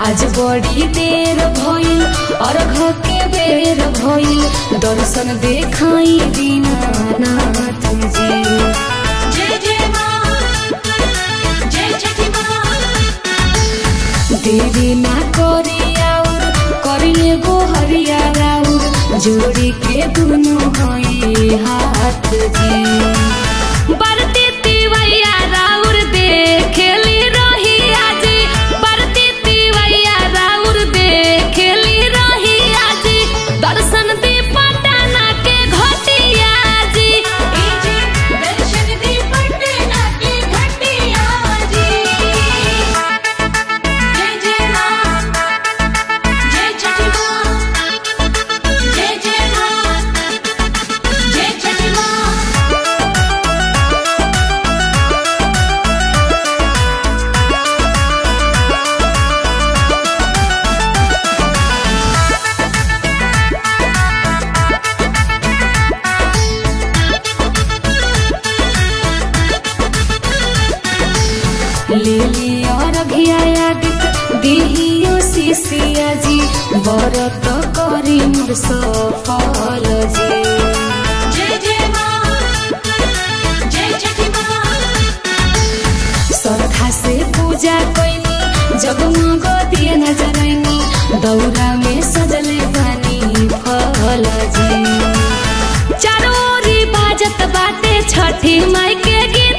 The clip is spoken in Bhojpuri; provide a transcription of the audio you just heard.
आज बड़ी देर भइल अर्घ के बेर भइल दर्शन देखाई दीनानाथ जी जय जय माँ जय छठी माँ देरी ना करी आउर करिले गो हरिया राउर जोड़ी के दुनु हई हाथ जी बरती तिवैया राउर देखेली रही आजी बरती तिवैया राउर देखेली रही आजी दर्शन दी पटना के घटिया जी जी दर्शन दी पटना की घटिया जी जय जय माँ जय छठी माँ जय जय माँ जय छठी माँ लेली और घिया दिहियो शिशिया जी बरत करी मोर सफल जी जय जय माँ जय छठी माँ श्रद्धा से पूजा कैनी जगमग दिए नजरैनी दौरा में सजले बानी फल जी चारोरी बाजत बाटे छठी माई के गीत